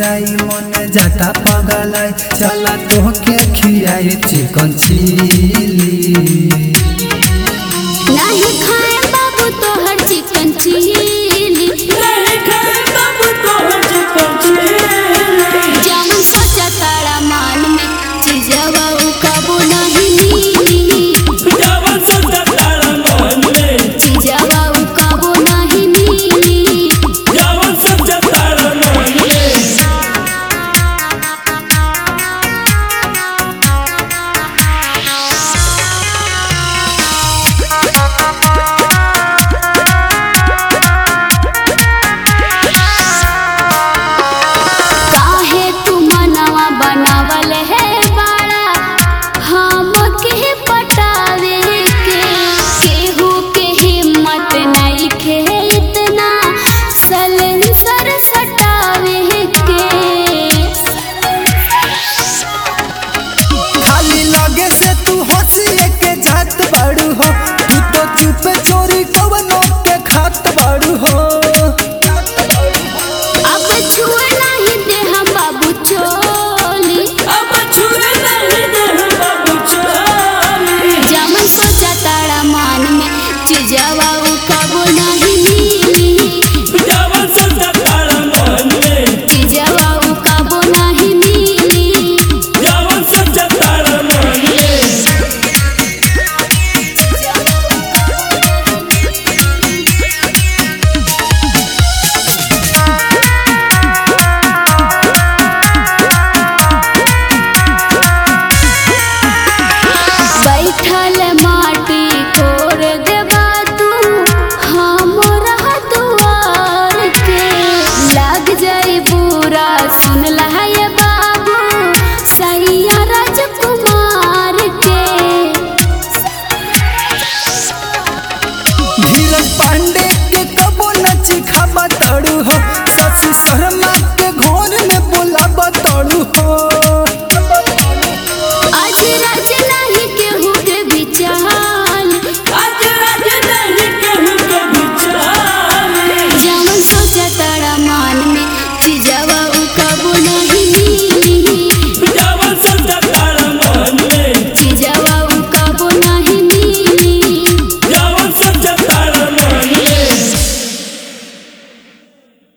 आई मन जाता पगलाई चला तोहके खियाए चिकन चिली नहीं खाए बाबू तोहर चिकन चिली जामुन सोचा तारा मान में चिजवा उ कबो नहीं मिली चिजवा उ कबो नहीं मिली काहे तू मनवा बनावल है बाड़ा हम के पटावे के केहू के हिम्मत नहीं खे इतना सलेंसर सटावे के खाली लगे से तू हंसी के जात बाड़ू हो तू तो चुप चोरी कवनो के खात बाड़ू हो अब छुए नहीं दे हम बाबू चोली जामन सोचा तारा मान में चिजवा उ कबो नहीं मिली चिजवा उ कबो नहीं मिली बैठल माटी कोर देबा तू हमरा दुआर के लग जाई बुरा सुन लहाय बाबू सैया राजकुमार के धीरज पांडे के कबो नच खाबा तड़ू हो शशि शर्मा